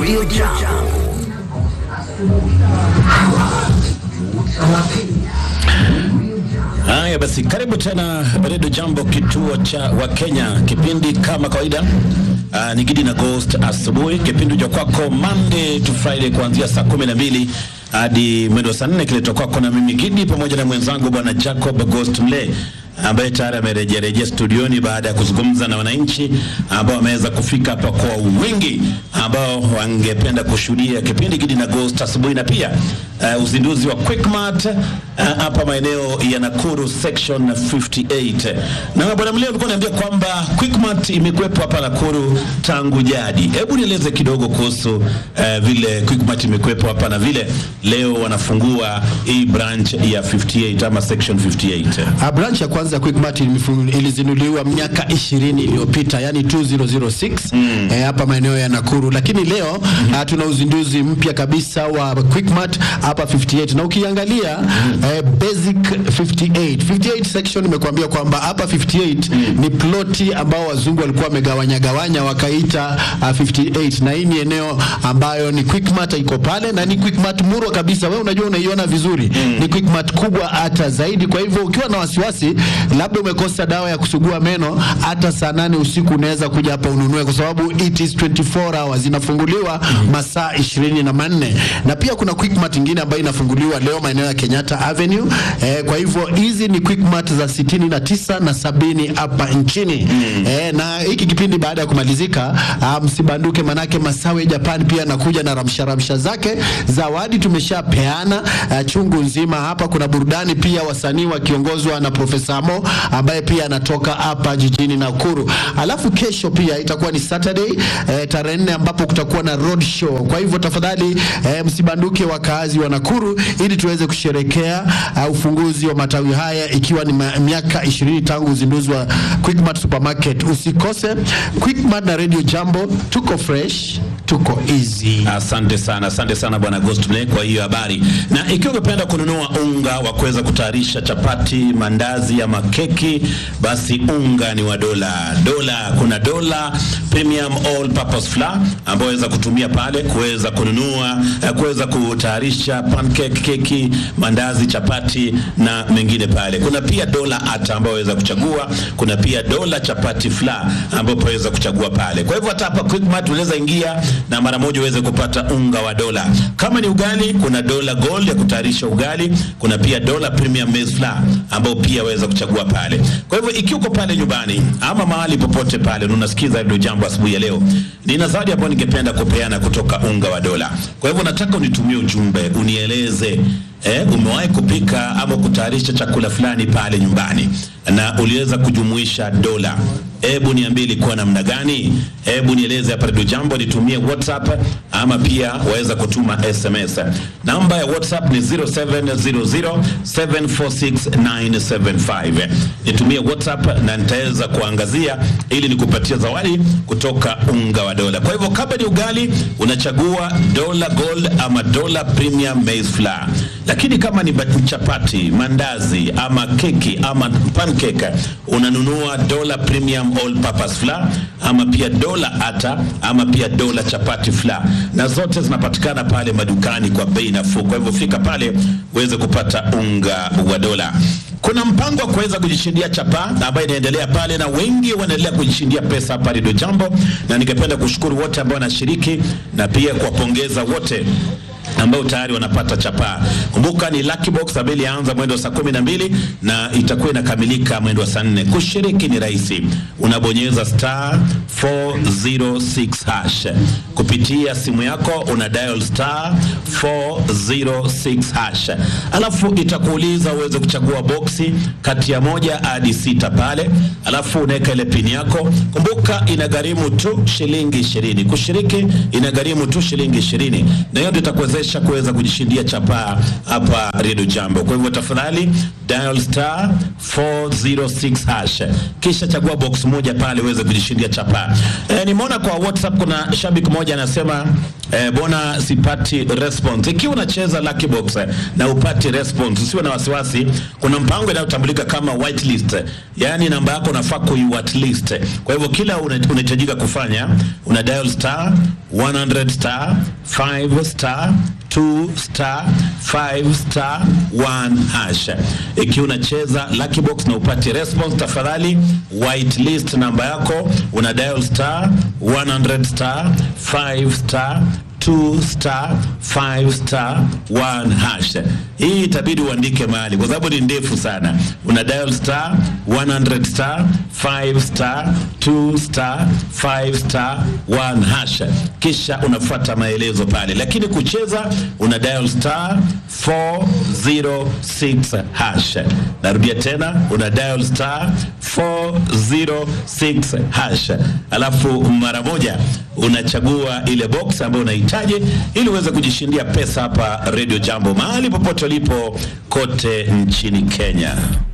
Radio Jambo. Haya basi, karibu tena Redio Jambo, kituo cha Wakenya. Kipindi kama kawaida uh, ni Gidi na Ghost asubuhi, kipindi cha kwako Monday to Friday kuanzia saa kumi na mbili hadi mwendo wa saa nne kiletwa kwako na mimi Gidi pamoja na mwenzangu bwana Jacob Ghost Mle ambaye tayari amerejerejea studioni baada ya kuzungumza na wananchi ambao wameweza kufika hapa kwa wingi, ambao wangependa kushuhudia kipindi Gidi na Ghost asubuhi, na pia uh, uzinduzi wa Quickmart uh, hapa maeneo ya Nakuru section 58. Na bwana Mleo alikuwa ananiambia kwamba Quickmart imekuwepo hapa Nakuru tangu jadi. Hebu nieleze kidogo kuhusu uh, vile Quickmart imekuwepo hapa na vile leo wanafungua hii branch ya 58 ama section 58. A branch ya kwanza Quickmart ilifungu- ilizinduliwa miaka 20 iliyopita, yani 2006 mm. eh, hapa maeneo ya Nakuru, lakini leo mm -hmm. tuna uzinduzi mpya kabisa wa Quickmart hapa 58 na ukiangalia mm. eh, basic 58 58 section imekuambia kwamba hapa 58 mm. ni ploti ambao wazungu walikuwa wamegawanya gawanya wakaita uh, 58 na hii ni eneo ambayo ni Quickmart iko pale na ni Quickmart murwa kabisa, wewe unajua unaiona vizuri mm. ni Quickmart kubwa hata zaidi. Kwa hivyo ukiwa na wasiwasi labda umekosa dawa ya kusugua meno, hata saa nane usiku unaweza kuja hapa ununue, kwa sababu it is 24 hours, inafunguliwa masaa ishirini na manne na pia kuna Quickmart ingine ambayo inafunguliwa leo maeneo ya Kenyatta Avenue. Eh, kwa hivyo hizi ni Quickmart za sitini na tisa na sabini hapa nchini eh, na hiki kipindi baada ya kumalizika, ah, msibanduke, manake Masawe Japan pia anakuja na ramsha ramsha zake. Zawadi tumeshapeana ah, chungu nzima hapa. Kuna burudani pia, wasanii wakiongozwa na Profesa Mo ambaye pia anatoka hapa jijini Nakuru. Alafu kesho pia itakuwa ni Saturday eh, tarehe nne ambapo kutakuwa na road show. Kwa hivyo tafadhali eh, msibanduke wakaazi wa Nakuru ili tuweze kusherekea uh, ufunguzi wa matawi haya ikiwa ni ma- miaka 20 tangu uzinduzi wa Quickmart Supermarket. Usikose Quickmart na Radio Jambo, tuko fresh, tuko easy. Asante sana, asante sana bwana Ghost Mle kwa hiyo habari. Na ikiwa ungependa kununua unga wa kuweza kutayarisha chapati, mandazi ama keki, basi unga ni wa dola. Dola, kuna dola premium all purpose flour ambayo waweza kutumia pale kuweza kununua, eh, kuweza kutayarisha pancake, keki, mandazi, chapati na mengine pale. Kuna pia dola ata ambayo waweza kuchagua. Kuna pia dola chapati flour ambayo waweza kuchagua pale. Kwa hivyo hata hapa Quickmart unaweza ingia na mara moja uweze kupata unga wa dola. Kama ni ugali, kuna dola gold ya kutayarisha ugali. Kuna pia dola premium maize flour ambao pia waweza kuchagua pale. Kwa hivyo ikiwa uko pale nyumbani ama mahali popote pale na unasikiza ndio jambo asubuhi ya leo, nina zawadi ambayo ningependa kupeana kutoka unga wa dola. Kwa hivyo nataka unitumie ujumbe, unieleze eh, umewahi kupika ama kutayarisha chakula fulani pale nyumbani na uliweza kujumuisha dola. Hebu niambie ilikuwa namna gani? Hebu nieleze hapa Radio Jambo, nitumie WhatsApp ama pia waweza kutuma SMS. Namba ya WhatsApp ni 0700746975. Nitumie WhatsApp na nitaweza kuangazia ili nikupatia zawadi kutoka unga wa dola. Kwa hivyo kama ni ugali unachagua dola gold ama dola premium maize flour, lakini kama ni bat- chapati, mandazi ama keki ama pancake unanunua dola premium all purpose flour ama pia dola ata ama pia dola chapati flour, na zote zinapatikana pale madukani kwa bei nafuu. Kwa hivyo fika pale uweze kupata unga wa dola. Kuna mpango wa kuweza kujishindia chapa ambayo inaendelea pale, na wengi wanaendelea kujishindia pesa hapa Radio Jambo, na ningependa kushukuru wote ambao wanashiriki na pia kuwapongeza wote ambao tayari wanapata chapaa. Kumbuka ni lucky box ambayo ilianza mwendo wa saa kumi na mbili na itakuwa inakamilika mwendo wa saa nne. Kushiriki ni rahisi, unabonyeza star 406 hash kupitia simu yako, una dial star 406 hash, alafu itakuuliza uweze kuchagua boksi kati ya moja hadi sita pale, alafu unaweka ile pini yako. Kumbuka inagharimu tu shilingi ishirini. Kushiriki inagharimu tu shilingi ishirini, na hiyo ndio itakuwezesha kuweza kujishindia chapaa hapa Radio Jambo. Kwa hivyo tafadhali dial star 406 hash, kisha chagua box moja pale uweze kujishindia chapaa. E, nimeona kwa WhatsApp kuna shabiki mmoja anasema eh, bona sipati response. Ikiwa unacheza lucky box eh, na upati response, usiwe na wasiwasi. Kuna mpango inayotambulika kama whitelist, yaani namba yako unafaa kuiwhitelist. Kwa hivyo kila una- unahitajika kufanya una dial star 100 star 5 star 2 star 5 star 1 hash. Ikiwa unacheza lucky box na upati response, tafadhali whitelist namba yako, una dial star 100 star 5 star 2 star 5 star 1 hash. Hii itabidi uandike mahali kwa sababu ni ndefu sana. Una dial star 100 star 5 star 2 star 5 star 1 hash, kisha unafuata maelezo pale, lakini kucheza una dial star 406 hash. Narudia tena, una dial star 406 hash, alafu mara moja unachagua ile box ambayo unahitaji ili uweze kujishindia pesa hapa Radio Jambo mahali popote ulipo kote nchini Kenya.